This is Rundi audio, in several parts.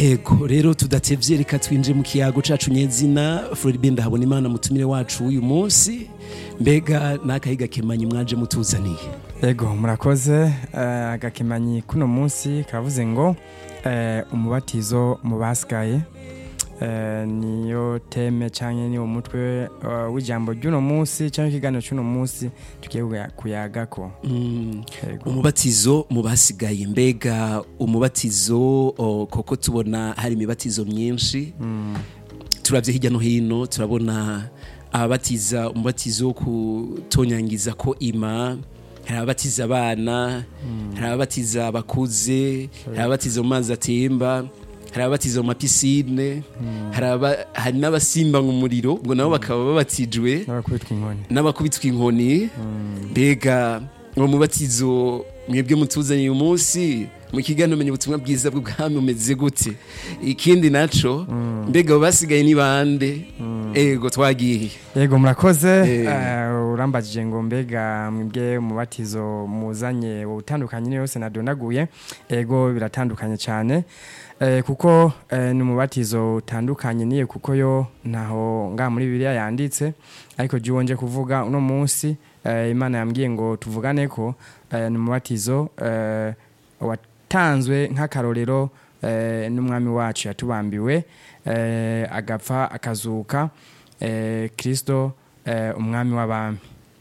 ego rero tudatevye reka twinje mu kiyago cacu nyezina Floribert ndahabona imana mutumire wacu uyu munsi mbega n'akahiga kemanyi mwaje mutuzaniye Ego murakoze eh, agakemanyi kuno munsi karavuze ngo eh, umubatizo mu basigaye eh, niyo teme canke niwo mutwe eh, w'ijambo ry'uno munsi canke ikiganiro c'uno munsi tugiye kuya- kuyagako Mm, Ego. umubatizo mu basigaye mbega umubatizo o, koko tubona hari imibatizo myinshi turavye hirya no hino turabona ababatiza umubatizo wo kutonyangiza ko ima hari ababatiza abana hari ababatiza abakuze hari ababatiza mu mazi atemba hari ababatiza mu mapisine hari aba- hari n'abasimba mu muriro ngo nabo bakaba babatijwe n'abakubitwa inkoni n'abakubitwa inkoni mbega uwo mubatizo mwebwe mutuzaniye uyu munsi mu kiganiro menya ubutumwa bwiza bw'ubwami umeze gute ikindi naco mbega abo basigaye ni bande ego twagiye Ego murakoze Eh. eh, urambajije ngo mbega mwebwe umubatizo muzanye utandukanye niyo yose nadonaguye ego biratandukanye cyane eh, kuko eh, ni umubatizo utandukanye niye kuko yo ntaho nga muri bibiliya yanditse ariko jya wonje kuvuga uno munsi eh, imana yambwiye ngo tuvugane ko eh, ni umubatizo eh, watanzwe nk'akarorero eh, n'umwami wacu yatubambiwe eh, agapfa akazuka eh, kristo eh, umwami w'abami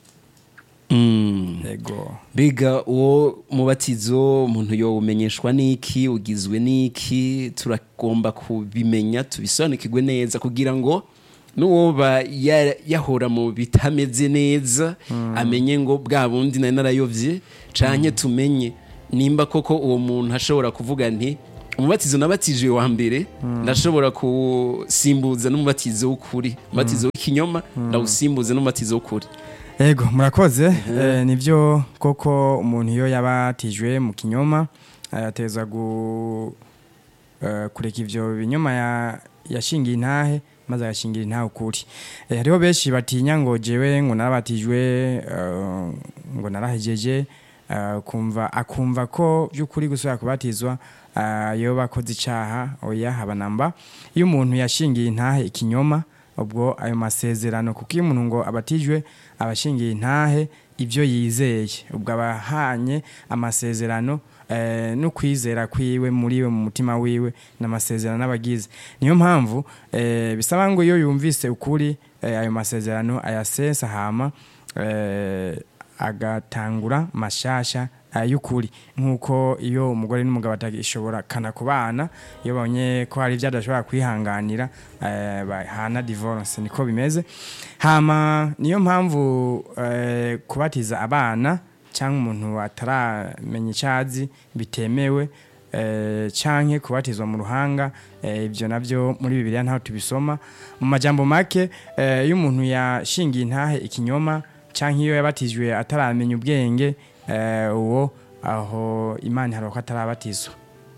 Mm. ego mbega uwo mubatizo umuntu yowumenyeshwa n'iki ugizwe n'iki turagomba kubimenya tubisobanukirwe neza kugira ngo n'uwoba ya- yahora mu bitameze neza amenye ngo bwa bundi nari narayovye canke tumenye nimba koko uwo muntu ashobora kuvuga nti umubatizo nabatijwe wa mbere ndashobora kusimbuza n'umubatizo w'ukuri umubatizo w'ikinyoma ndawusimbuza n'umubatizo w'ukuri ego murakoze eh, nivyo koko umuntu iyo yabatijwe mu kinyoma eh, ateza gu eh, kureka ivyo binyoma ya- yashingiye intahe maze agashingira intahe ukuri eh, hariho benshi batinya ngo jewe ngo narabatijwe eh, ngo narahejeje eh, kumva akumva ko by'ukuri gusubira kubatizwa eh, yoba akoze icaha oya haba namba iyo umuntu yashingiye intahe ikinyoma ubwo ayo masezerano kuko iyo umuntu ngo abatijwe abashingiye intahe ibyo yizeye ubwo abahanye amasezerano eh, no kwizera kwiwe muri we mu mutima wiwe n'amasezerano n'abagize niyo mpamvu eh, bisaba ngo iyo yumvise ukuri eh, ayo masezerano ayasesa hama eh, agatangura mashasha ay'ukuri nk'uko iyo umugore n'umugabo batagishobora kana kubana iyo babonye ko hari ibyo adashobora kwihanganira eh, bahana divorce niko bimeze hama niyo mpamvu eh, kubatiza abana cyangwa umuntu ataramenya icyazi bitemewe eh, canke kubatizwa mu ruhanga eh, ibyo nabyo muri bibiliya ntaho tubisoma mu majambo make eh, iyo umuntu yashingiye intahe ikinyoma canke iyo yabatijwe ataramenya ubwenge eh, uwo aho imana hari ko atarabatizwa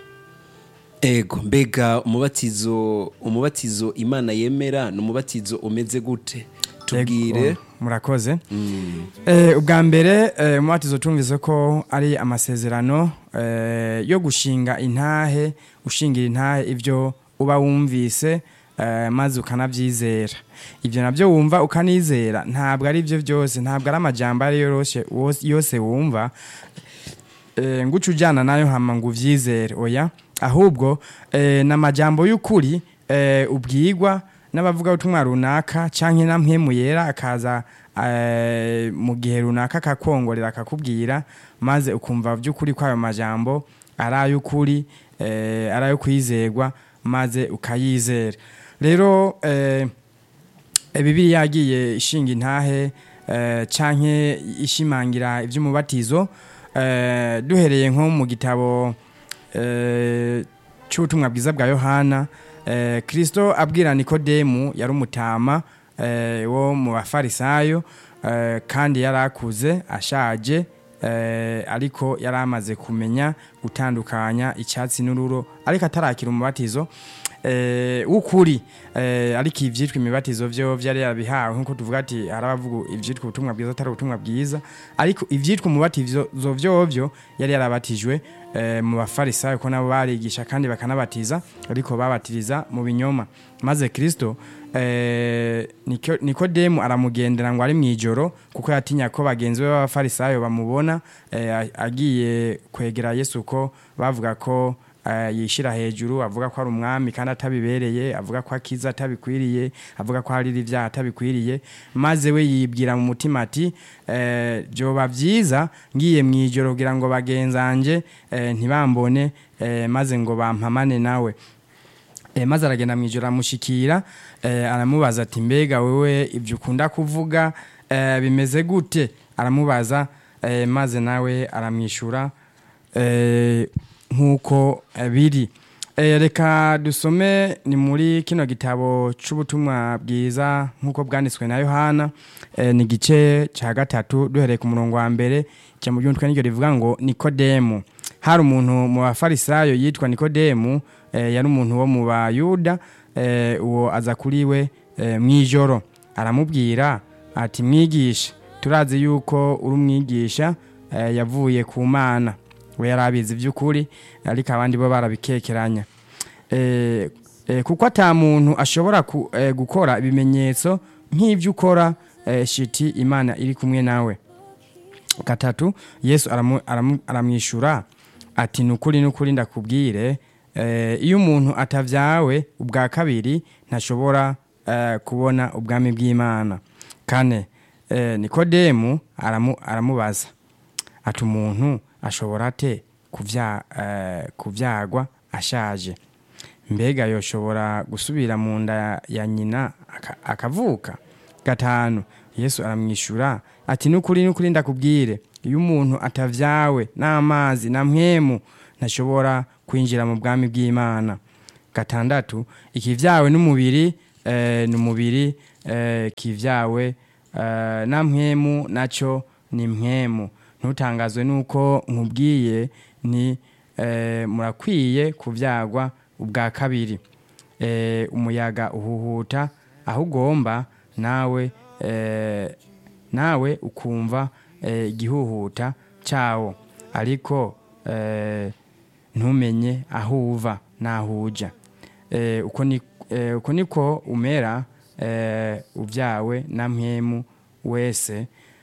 ego mbega umubatizo umubatizo imana yemera ni umubatizo umeze gute tubwire Ego, murakoze Mm. Eh, ubwa mbere eh, umubatizo tumvise ko ari amasezerano eh, yo gushinga intahe ushingira intahe ibyo uba wumvise eh, maze ukanabyizera ibyo nabyo wumva ukanizera ntabwo ari byo byose ntabwo ari amajambo ari yose yose wumva eh, ngo uce ujyana nayo hama ngo uvyizere oya ahubwo eh, ni amajambo y'ukuri eh, ubwigwa n'abavuga ubutumwa runaka canke na mpwemu yera akaza eh, mu gihe runaka akakongorera akakubwira maze ukumva by'ukuri ko ayo majambo ari ay'ukuri eh, ari ayo kwizerwa maze ukayizera rero eh, bibiri yagiye ishinga intahe eh, canke ishimangira iby'umubatizo eh, duhereye nko mu gitabo eh, cy'ubutumwa bwiza bwa yohana eh, kirisito abwira nikodemu yari umutama eh, wo mu bafarisayo eh, kandi yari akuze ashaje eh, ariko yari amaze kumenya gutandukanya icyatsi n'ururo ariko atarakira umubatizo eh, w'ukuri eh, ariko ivyitwa imibatizo vyo vyari yabihawe nkuko tuvuga ati hari abavuga ivyitwa ubutumwa bwiza atari ubutumwa bwiza ariko ivyitwa umubatizo vyovyo yari yarabatijwe eh, mu bafarisayo ko nabo barigisha kandi bakanabatiza ariko babatiriza mu binyoma maze kristo eh, Niko- nikodemu aramugendera ngo ari mu ijoro kuko yatinya ko bagenzi be b'abafarisayo bamubona eh, a- agiye kwegera yesu ko bavuga ko eh, yishira hejuru avuga ko ari umwami kandi atabibereye avuga ko akiza atabikwiriye avuga ko harira ibyaha atabikwiriye maze we yibwira mu mutima ati eh, byoba byiza ngiye mu ijoro kugira ngo bagenzanje eh, ntibambone eh, maze ngo bampamane nawe e, maze aragenda mu ijoro amushikira e, aramubaza ati mbega wewe ibyo ukunda kuvuga e, bimeze gute aramubaza e, maze nawe aramwishyura e, nk'uko e, biri e, reka dusome ni muri kino gitabo c'ubutumwa bwiza nk'uko bwanditswe na yohana e, ni igice cya gatatu duhereye ku murongo wa mbere cya mu by'umutwe n'iryo rivuga ngo nikodemu hari umuntu mu bafarisayo yitwa nikodemu eh, yari umuntu wo mu bayuda eh, uwo aza kuri we eh, mu ijoro aramubwira ati mwigisha turazi yuko uri umwigisha eh, yavuye ku mana we yari abizi by'ukuri ariko abandi bo barabikekeranya eh, eh, kuko ata muntu ashobora ku, eh, gukora ibimenyetso nk'ibyo ukora eh, shiti imana iri kumwe nawe gatatu yesu aramu- aramu- aramwishyura ati ni ukuri n'ukuri ndakubwire eh, iyo umuntu atavyawe ubwa kabiri ntashobora eh, kubona ubwami bw'imana kane eh, nikodemu aramu, aramubaza ati umuntu ashobora ate kuvya, eh, kuvyagwa ashaje mbega yoshobora gusubira mu nda ya nyina aka- akavuka gatanu yesu aramwishyura ati nukuri nukuri ndakubwire iyo umuntu atavyawe n'amazi na mpwemu ntashobora kwinjira mu bwami bw'imana gatandatu ikivyawe n'umubiri eh, ni umubiri eh, kivyawe eh, na mpwemu naco ni mpwemu ntutangazwe nuko nkubwiye ni eh, murakwiye kuvyagwa ubwa kabiri eh, umuyaga uhuhuta aho ugomba nawe eh, nawe ukumva eh, igihuhuta cyawo ariko eh, ntumenye aho uva n'aho uja eh, uko ni eh, uko niko umera eh, ubyawe na mpwemu wese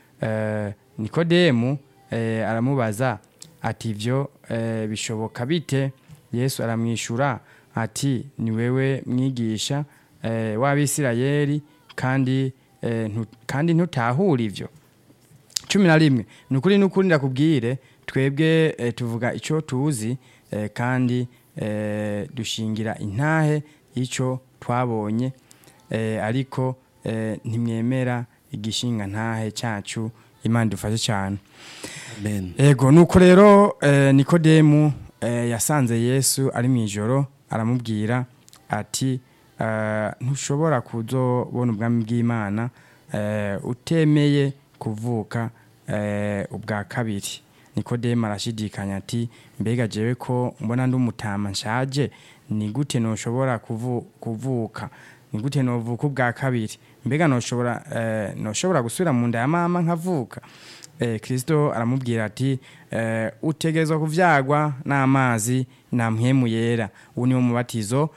eh, nikodemu eh, aramubaza ati ivyo eh, bishoboka bite yesu aramwishyura ati ni wewe mwigisha eh, w'abisirayeli kandi eh, ntu, kandi ntutahura ivyo cumi na rimwe ni ukuri n'ukuri ndakubwire twebwe eh, tuvuga icyo tuzi eh, kandi eh, dushingira intahe icyo twabonye eh, ariko eh, ntimwemera igishinga ntahe cyacu imana idufashe cyane amen ego nuko rero eh, nikodemu eh, yasanze yesu ari mu ijoro aramubwira ati eh, ntushobora kuzobona ubwami bw'imana eh, utemeye kuvuka eh, ubwa kabiri nikodemu arashidikanya ati mbega jewe ko mbona ndi umutama nshaje ni gute noshobora kuvu, kuvuka ni gute novuka ubwa kabiri mbega noshobora eh, noshobora gusubira mu nda ya mama nkavuka eh, kristo aramubwira ati eh, utegerezwa kuvyagwa n'amazi na mpwemu yera uwo niwo mubatizo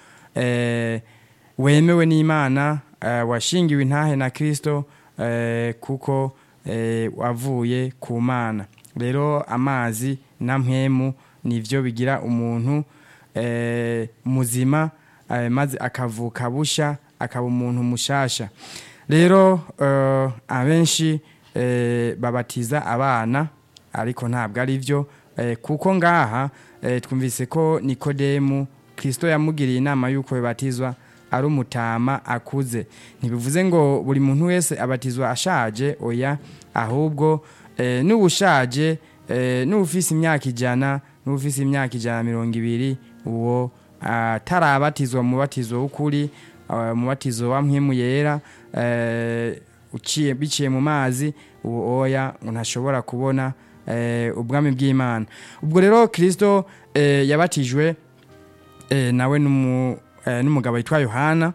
eh, wemewe n'imana eh, washingiwe intahe na kristo eh, kuko eh, wavuye ku mana rero amazi na mpwemu nivyo bigira umuntu eh, muzima eh, maze akavuka busha akaba umuntu mushasha rero eh, abenshi eh, babatiza abana ariko ntabwo ari byo eh, kuko ngaha eh, twumvise ko nikodemu kristo yamugiriye inama y'uko bibatizwa ari umutama akuze ntibivuze ngo buri muntu wese abatizwa ashaje oya ahubwo eh, n'ubushaje eh, n'ufise imyaka ijana n'ufise imyaka ijana na mirongo ibiri uwo atarabatizwa mu batizo w'ukuri uh, mu batizo wa mpwemu yera eh, uciye biciye mu mazi uwo oya ngo ntashobora kubona eh, ubwami bw'imana ubwo rero kristo eh, yabatijwe eh, nawe n'umu eh, n'umugabo witwa yohana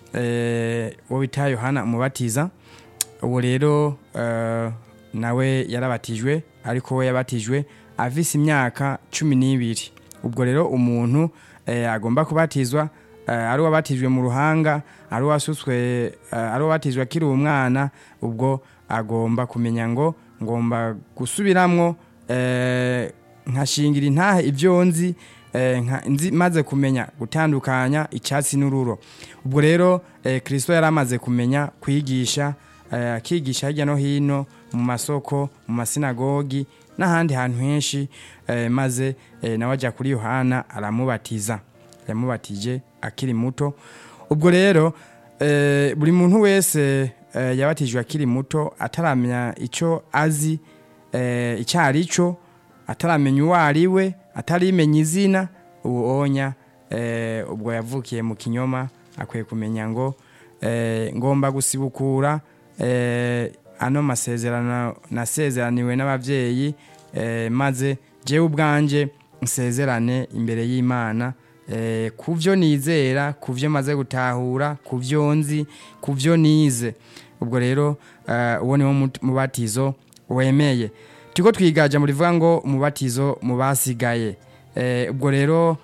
eh, uwo bita yohana umubatiza uwo rero eh, nawe yarabatijwe ariko we yabatijwe afise imyaka cumi n'ibiri ubwo rero umuntu eh, agomba kubatizwa eh, ari uwabatijwe mu ruhanga ari uwasutswe eh, ari uwabatijwe akiri umwana ubwo agomba kumenya ngo ngomba gusubiramwo eh, nkashingira intahe ibyo nzi eh, nka- nzi maze kumenya gutandukanya icyatsi n'ururo ubwo rero eh, kirisito yari amaze kumenya kwigisha eh, akigisha hirya no hino mu masoko mu masinagogi n'ahandi hantu henshi eh, maze eh, nawe ajya kuri yohana aramubatiza yamubatije akiri muto ubwo rero eh, buri muntu wese eh, yabatijwe akiri muto ataramenya icyo azi eh, icyo ari cyo ataramenya uwo ari we atarimenya izina uwo onya eh, ubwo yavukiye mu kinyoma akwiye kumenya ngo eh, ngomba gusibukura eh, ano masezerano nasezeraniwe n'ababyeyi eh, maze jewe ubwanje nsezerane imbere y'imana eh, ku byo nizera ku byo maze gutahura ku byo nzi ku byo nize ubwo rero eh, uwo niwo mut- mubatizo wemeye turiko twigaja mu rivuga ngo umubatizo mu basigaye Eh, ubwo rero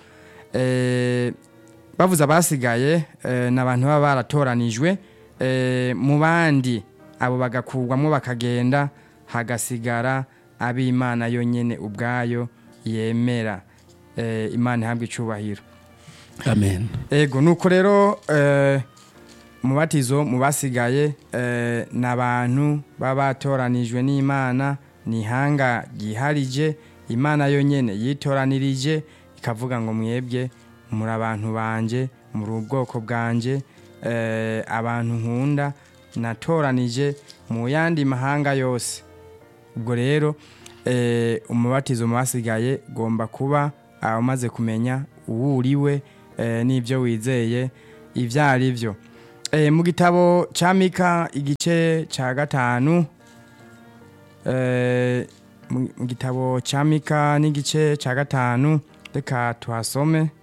eh, bavuze abasigaye eh, ni abantu baba baratoranijwe eh, mu bandi abo bagakurwamo bakagenda hagasigara ab'imana yonyine ubwayo yemera eh, imana ihabwa icubahiro amen ego nuko rero eh, umubatizo mu basigaye eh, ni abantu baba batoranijwe n'imana ni ihanga ryiharije imana yonyine yitoranirije ikavuga ngo mwebwe muri abantu banje muri ubwoko bwanje eh, abantu nkunda natoranije mu yandi mahanga yose ubwo rero eh, umubatizo mu basigaye ugomba kuba ah, umaze kumenya uwo uriwe eh, n'ibyo wizeye ibyo ari byo eh, mu gitabo cya mika igice cya gatanu eh, mu mu gitabo cya mika n'igice cya gatanu reka tuhasome